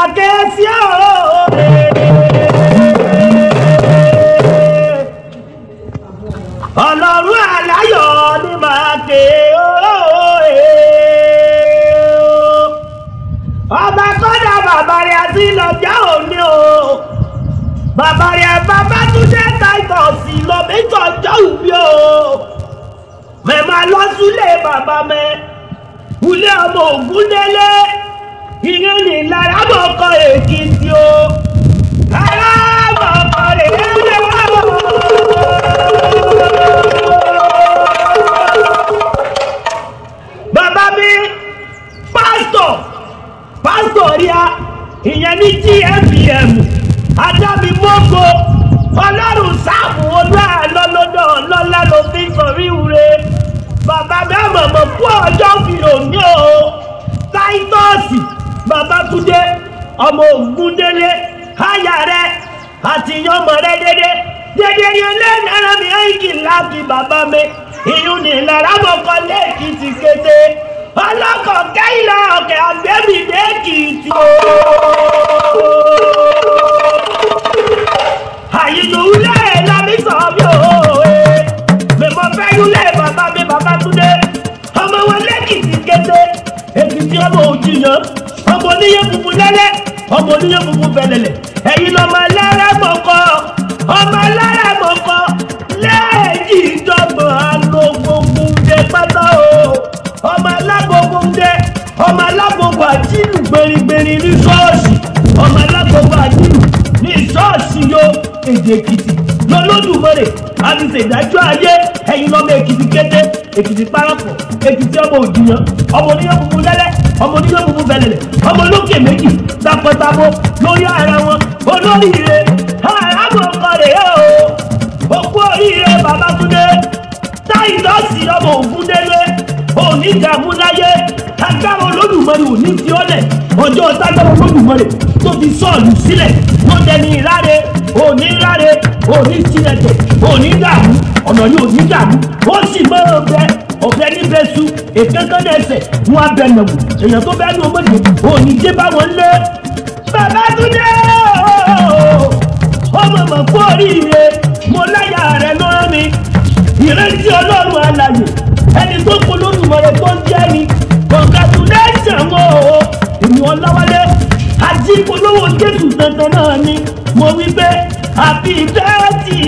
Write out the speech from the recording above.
máa ké sí òòrè. ọlọ́run aláyọ̀ ni máa ké òòrè. ọba kọ́dà bàbá rẹ̀ àti lọ́jà òní o. bàbá rẹ̀ bàbá tún jẹ́ táìtọ̀sì lọ méjì ọjọ́ òbí o. mẹ́ẹ̀má lọ sílé bàbá mẹ́. ilé ọmọ ògúndélé ìyẹn ní lára mọ̀ọ́kọ́ èkìtì o. lára mọ̀ọ́kọ́ èkìtì o. bàbá mi pásítọ̀ pásítọ̀ ríà ìyẹn ní gfm adámi mọ́gbó ọlọ́run sáàmù olúwa lọ́lọ́dọ̀ lọ́lá ló fi sọ̀rí ure bàbá mi àmọ̀mọ̀ kú ọjọ́ fi òní o táítọ́ọ̀sì babatunde ọmọ ògúndélé háyà rẹ àti yọmọ rẹ dédé dédé yẹn lẹ́nu ẹ̀rọ mi ẹ̀yìnkì láti bàbá mi ìyún ní ìlara mọ̀kọ́ lẹ́ẹ̀kìtì kété ọlọ́kọ̀ kẹ́hìnlá ọ̀kẹ́ àgbẹ̀mí lẹ́ẹ̀kìtì o. àyìnlówúlẹ̀ lámì sọ̀rọ̀ mi ò mẹ́mọ́ fẹ́ yúlẹ̀ bàbá mi babatunde ọmọ wọn lẹ́ẹ̀kìtì kété èkìtì ọmọ òjìyàn ọmọ oníyẹ funfun lẹ́lẹ́ ọmọ oníyẹ funfun bẹ̀lẹ̀lẹ̀ ẹ̀yin lọ́mọ ẹlẹ́rẹ́ mọ̀kọ́ ọmọ ẹlẹ́rẹ́ mọ̀kọ́ lẹ́ẹ̀jì ìjọba alógbógunde pátá o ọmọ alágbógunde ọmọ alágbógun àjìlù gberigberi ní ṣọ́ọ̀ṣì ọmọ alágbógun àjìlù ní ṣọ́ọ̀ṣì yo èdè èkìtì lọ́lọ́dúnmọ́rẹ̀ àti ṣèdájọ́ ayé ẹ̀yin lọ́mọ èkìtì kété èkìtì parapọ̀ èkìtì ọmọ òjìyàn ọmọ oníyàn funfun lẹ́lẹ́ ọmọ oníyàn funfun bẹ̀lẹ̀lẹ̀ ọmọ olókè méjì tapọ̀tapọ̀ lórí ara wọn olóríire àràbọ̀ ọkọ rẹ̀ yẹ o òkú oríire babatunde táìlọ́sì ọmọ ògúndélé òní ìdààmú láyé agbára olódùmarè òní fi ọ́lẹ̀ ọjọ́ tágbára olódùmarè tó fi sọ́ọ̀lù sílẹ̀ wọ́n dẹni ìráre òní ìráre òní sílẹ̀tẹ̀ òní dààmú ọ̀nà yóò ní dààmú ó sì máa ọbẹ̀ ọbẹ̀ níbẹ̀ su èkékán ẹsẹ̀ wọn abẹ nàwó èèyàn tó bẹ́ẹ̀ ní ọmọdé òní dé bá wọn lé babatunde ọmọ mọ̀ kú oríire mo láyà rẹ̀ lọ́rọ́ mi ìrètí ọlọ́run alàyè ẹni tó kú lórúmọ̀rẹ́ tó ń jẹ́ mi congratulation o èmi ọláwálé àti ìpolówó jésù dandan náà ni mo wí pé happy birthday